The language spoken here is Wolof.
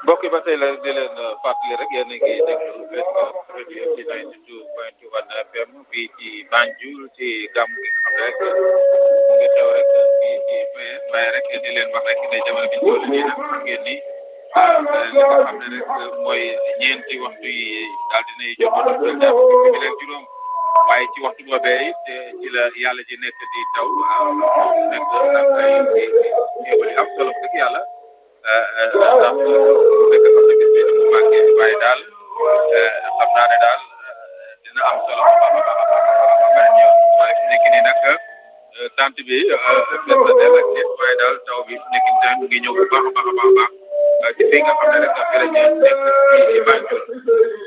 mbokk yi ba tey la di leen fàttali rek yéen a ngi déglu rajo ci 92.1 FM fii ci Banjul ci gàmm gi nga xam ne rek mu ngi teew rek fii ci PS waaye rek di leen wax rek ne jamono bi ñu toll nii nag xam ngeen ni li nga xam ne rek mooy ñeenti waxtu yi daal dinay jot a dugg ñaar fukki bi rek juróom waaye ci waxtu boobee it ci la yàlla ji nekk di taw waaw nekk nag ay xéewal yu am solo dëgg yàlla ndax nekk xam ne gis bi mu màggee waaye daal xam naa ne daal dina am solo ba ba ba ba ba ñëw waaye fi nekk nii nag tant bi fees na dell ak nit waaye daal taw bi fi nekk nii tamit mu ngi ñëw bu baax a baax a baax a baax ci fi nga xam ne rek fi la ñu nekk ci Banjul